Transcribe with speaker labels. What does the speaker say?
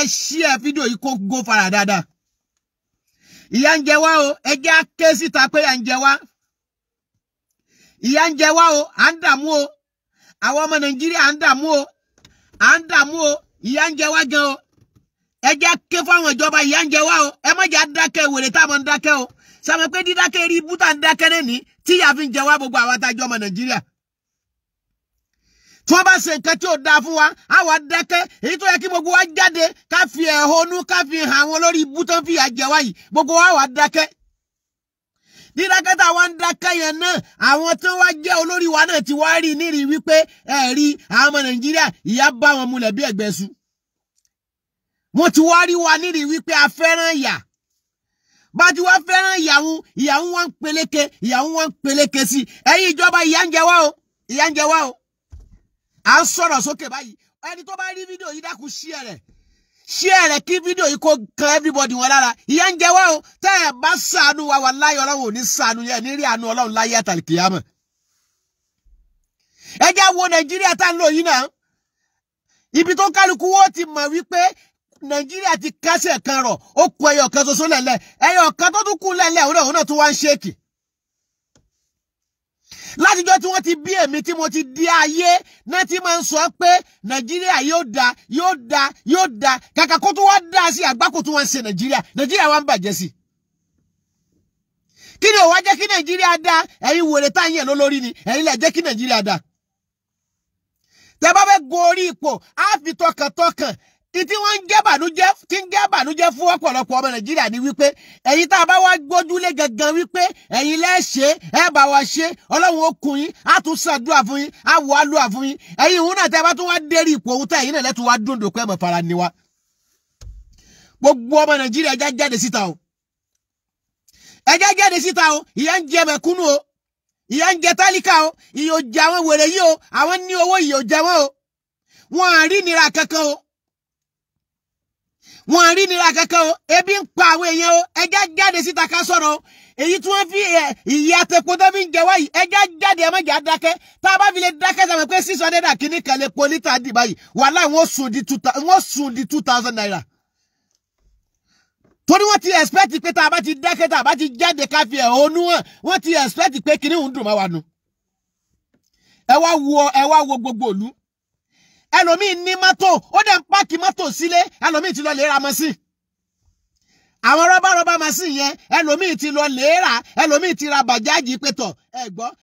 Speaker 1: ṣí ẹ fídíò yìí kó gó fara dáadáa ìyà ń jẹ wá o ẹ jẹ́ á ké síta pé ìyà ń jẹ wá ìyà ń jẹ wá o à ń dààmú o àwọn ọmọ nàìjíríà à ń dààmú o à ń dààmú o ìyà ń jẹ wá gan o ẹ jẹ́ á ké fáwọn ìjọba ìyà ń jẹ wá o ẹ má jẹ́ á dákẹ́ wèrè táwọn ń dákẹ́ o sàmì pé dídákẹ́ rí ibú tá ń dákẹ́ lẹ́ni tí ìyà fi ń jẹ wá gbogbo àwọn àtàjọ ọmọ nàìjíríà tí wọ́n bá ṣe nǹkan tí ò dáa fún wa á wà dákẹ́ èyí tó yẹ kí gbogbo wa jáde ká fi ẹ̀hónú ká fi hàn àwọn lórí ibú tó ń fi ìyà jẹ wá yìí gbogbo wa wà dákẹ́ dídákẹ́ tá a wá ń dákẹ́ yẹn náà àwọn tó wá jẹ́ olórí wa náà ti wá rí nírì wípé ẹ rí àwọn ọmọ nàìjíríà ìyà bá wọn mulẹ̀ bí ẹ̀gbẹ́ su wọ́n ti wá rí wa nírì wípé a fẹ́ràn ìyà bá ti wá fẹ́ràn ìyàwó ìyàwó wọn ń peléke ìyàwó wọn ń peléke sí ẹ̀yin ìjọba ìyà ń jẹ wá o ìyà ń jẹ wá o à ń sọ̀rọ̀ sókè báyìí ẹni tó bá rí fídíò yìí dákun share rẹ̀ share rẹ̀ kí fídíò yìí kó kan everybody wọn lára ìyà ń jẹ wá o tẹ́ ẹ bá ṣàánú wa wà láyé ọlọ́run ò ní ṣàánú yẹn ní rí àánú ọlọ́run láyé àtàlìkìyàmọ̀ ẹ jẹ́ wo nàìjíríà tá ń lò yìí náà ibi tó kálukú wọ́n ti mọ̀ wípé nàìjíríà ti kásẹ̀ kan rọ̀ ó kù ẹyọ kan ṣoṣo lẹ̀lẹ̀ ẹyọ kan tó tún kù lẹ̀lẹ̀ òun náà òun náà tún wá ń ṣéèkì látijọ́ tí wọ́n ti bí èmi tí mo ti di ayé náà ti máa ń sọ pé nàìjíríà yóò da yóò da yóò da kàkà kó tó wá da sí àgbákò tó wá ń ṣe nàìjíríà nàìjíríà wá ń bàjẹ́ sí. kí ni ó wá jẹ́ kí nàìjíríà da ẹ̀yin wèrè tá à ń yẹ̀ lólórí ni ẹ̀yin lẹ̀ jẹ́ kí nàìjíríà da. tẹ́ bá fẹ́ gorí ipò á fi tọkàntọkàn ìtí wọ́n ń jẹ́ bànújẹ́ tí ń jẹ́ bànújẹ́ fún ọ̀pọ̀lọpọ̀ ọmọ nàìjíríà ni wípé ẹ̀yin tá a bá wá gbójúlé gangan wípé ẹ̀yin lẹ́ ṣe ẹ bá wa ṣe ọlọ́run ó kun yín á tún ṣàdúrà fún yín á wọ àlùwà fún yín ẹ̀yin òun náà tẹ́ bá tún wá dérí ipò òun tá ẹ̀yin náà lẹ́tún wá dúndùn pé ẹ̀mọ̀ fara ni wa. gbogbo ọmọ nàìjíríà ẹja jáde síta o ẹja jáde síta o ìyà ń jẹ mẹ̀kúnnù o ìyà ń jẹ tálíkà o ìyà ò jẹ àwọn wèrè yìí o àwọn ní owó ìyà ò jẹ wọn o wọn à rí nira kankan o wọn rí nira kankan o ebi ń pa àwọn èèyàn o ẹja jáde síta ká sọ̀rọ̀ o èyí tí wọ́n fi ìyá àtẹ̀kọ́ tó fi ń jẹ wáyìí ẹja jáde ẹ má jà dákẹ́ tá a bá fi lè dákẹ́ sàmì pé six hundred and kìíní kan lè po lítà dì báyìí wàhálà wọ́n sùn di two wọ́n sùn di two thousand naira. torí wọ́n ti expect pé tá a bá ti dákẹ́ tá a bá ti jáde ká fi ẹ̀hónú hàn wọ́n ti expect pé kìíní ń dùn má wa nu. ẹ wá wo ẹ wá wo gbogbo òlu ẹlòmíì ní mọ́tò ó dẹ̀ ń páàkì mọ́tò sílé ẹlòmíì ti lọ lè ra mọ́sìn àwọn rọ́bà rọ́bà mọ́sìn yẹn ẹlòmíì ti lọ lè rà ẹlòmíì ti ra bàjáàjì pétọ̀ ẹ gbọ́